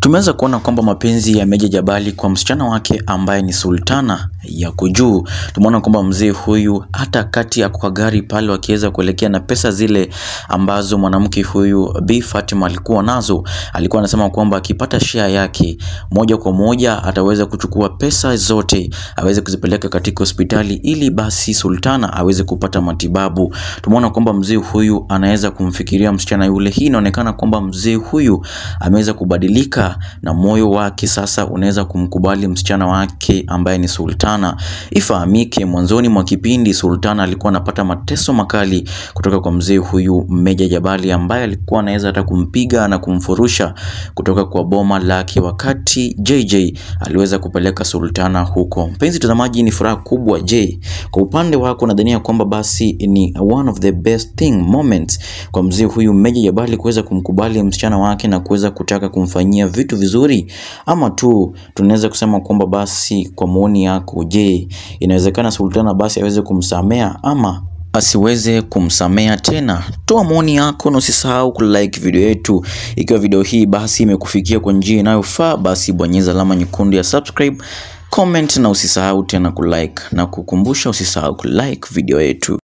Tumeweza kuona kwamba mapenzi ya Meja Jabali kwa msichana wake ambaye ni Sultana yako juu. Tumeona kwamba mzee huyu hata kati ya kwa gari pale wakiweza kuelekea na pesa zile ambazo mwanamke huyu Bi Fatima alikuwa nazo, alikuwa anasema kwamba akipata share yake moja kwa moja ataweza kuchukua pesa zote aweze kuzipeleka katika hospitali ili basi Sultana aweze kupata matibabu. Tumeona kwamba mzee huyu anaweza kumfikiria msichana yule. Hii inaonekana kwamba mzee huyu ameweza kubadilika na moyo wake sasa unaweza kumkubali msichana wake ambaye ni Sultana. Ifahamike, mwanzoni mwa kipindi Sultana alikuwa anapata mateso makali kutoka kwa mzee huyu Meja Jabali ambaye alikuwa anaweza hata kumpiga na kumfurusha kutoka kwa boma lake, wakati JJ aliweza kupeleka Sultana huko. Mpenzi mtazamaji, ni furaha kubwa. Je, kwa upande wako nadhania kwamba basi ni one of the best thing moments kwa mzee huyu Meja Jabali kuweza kumkubali msichana wake na kuweza kutaka kumfanyia vitu vizuri, ama tu tunaweza kusema kwamba basi, kwa maoni yako, je, inawezekana Sultana basi aweze kumsamea ama asiweze kumsamea tena? Toa maoni yako na usisahau kulike video yetu. Ikiwa video hii basi imekufikia kwa njia inayofaa, basi bonyeza alama nyekundu ya subscribe, comment na usisahau tena kulike, na kukumbusha usisahau kulike video yetu.